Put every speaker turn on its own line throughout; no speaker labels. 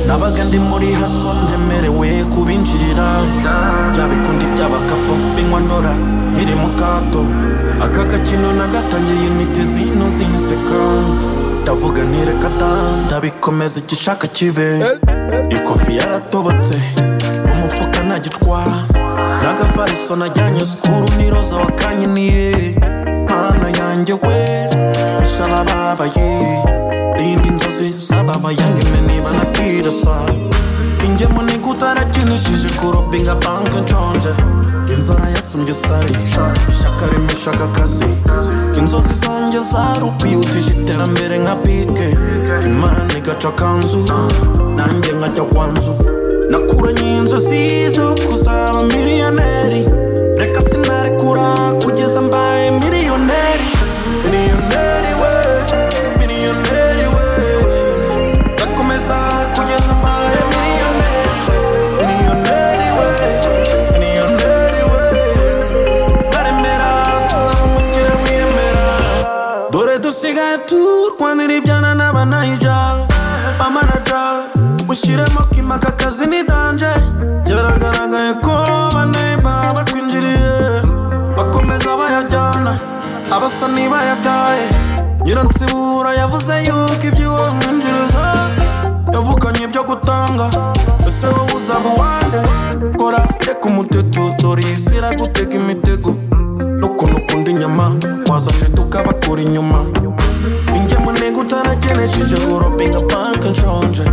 nabaga ndi muri haso ntemerewe kubinjirira byabikundi by'abakapo mbinywa ndora nkiri mu kato aka gakino nagatangiye intiti zino zinseka ndavuga ntireka da ndabikomeza igishaka kibe ikofi yaratobotse umufuka ntagitwara n'agafariso najyanye sikuru n'iroza wakanyiniye mana yanjye we fasha ababaye rinda inzozi z'ababayange mwe niba nakirasa ingemu ni utarakinishije kurobinga banki nshonje inzara yasumbye isari ishyaka rimeshaka akazi inzozi zanjye zari ukwihutisha iterambere nka pike imana igaca akanzu nanjye nkajya kwanzu nakuranye inzozi zo kuzaba miliyoneri reka sinarekura kugeza mbaye miliyoneri miliyoneri we miliyoneri we ndakomeza kugeza mbaye miliyoneri we miliyoneri we miliyoneri we ntaremera sinzaba umukire wiyemera dore dusigaye turwanira ibyana n'abanayija bamanaja ushyiremo kimaka akazi ni danje byaragaragaye ko baneba batwinjiriye bakomeza bayajyana abasa ntibayagaye nyiransibura yavuze yuko iby'iwamwinjiriza yavukanye ibyo gutanga ese wowe uzaba uwande kora reka umuteto dore iyi si iragutega imitego n'ukuntu ukunda inyama wazafite ukabakura inyuma ingemu ntego utaragenesheje urobinga banki nshonje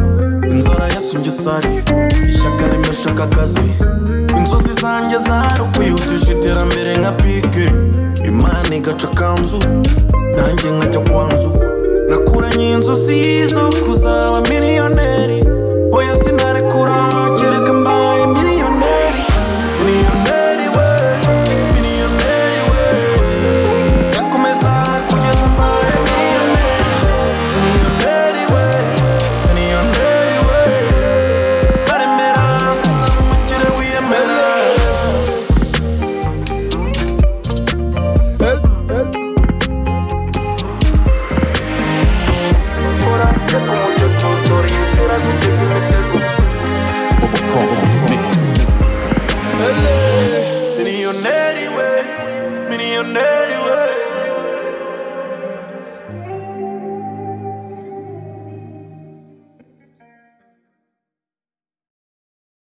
inzara yasumbye isari ishyaka rimeshaka akazi inzozi zanjye zari ukwihutisha iterambere nka pike imana igaca akanzu nanjye nkajya kwanzu nakuranye inzozi zo kuzaba miliyoneri oya